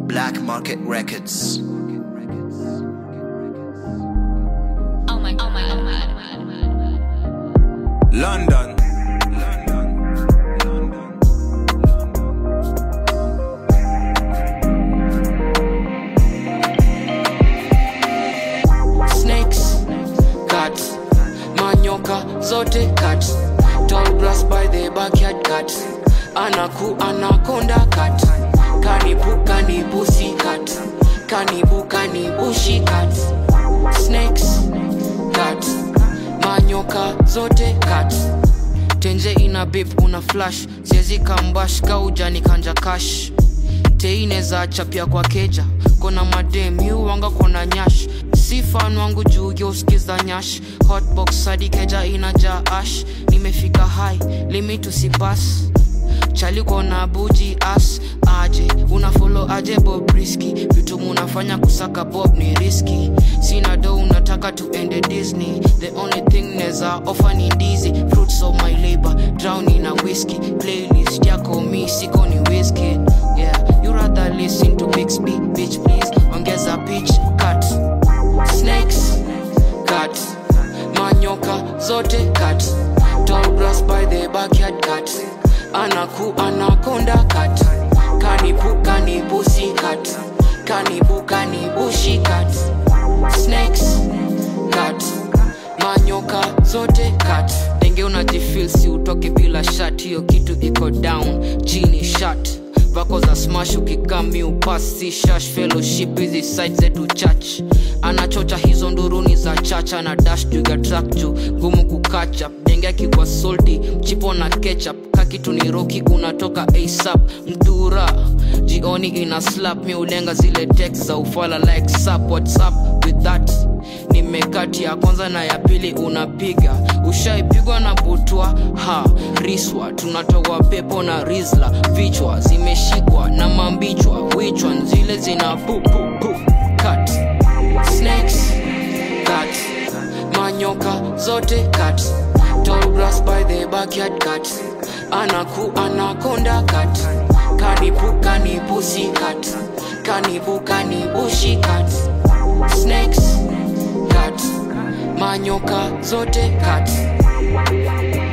Black Market Records. Oh my, oh my, oh my. London. snakes cut manyoka zote cut tall grass by the backyard cut anaku anakonda cut kanibu kanibusi cut kanibu kanibushi cut snakes cut manyoka zote cut tenje ina bip una flash siezi kambash kaujani kanja kash teine za chapia kwa keja kona madem yuwanga kona nyash si fan wangu juu yoskiza nyash hotbox hadi keja inaja ash nimefika high limit usipas chaliko na buji as aje una follow aje bob riski vitu munafanya kusaka bob ni riski sina do unataka tuende disney the only thing neza offer ni ndizi fruits of my labor drown na whisky playlist yako mi siko ni whiskey yeah you rather listen to big speed bitch please ongeza pitch cut snakes cut manyoka zote cut tall grass by the backyard cut anaku anakonda cut kanibu kanibusi cut kanibu kanibushi cut snakes cut manyoka zote cut denge unajifil si utoke bila shat hiyo kitu iko down chini shat vako za smash ukikami upasi shash fellowship hizi site zetu church anachocha hizo nduruni za chacha na dash juga track juu gumu kukacha denge akikwa solti mchipo na ketchup kakitu ni roki unatoka asap mdura jioni ina slap mi ulenga zile text za ufala like sap whatsapp with that nimekati ya kwanza na ya pili unapiga ushaipigwa na butwa ha riswa tunatoa pepo na rizla vichwa zimeshikwa na mambichwa wichwa zile zina pupupu cut snakes cut manyoka zote cut tall grass by the backyard cut anaku anakonda cut kanibu kanibusi cut kanibu kanibushi cut snakes cut manyoka zote cut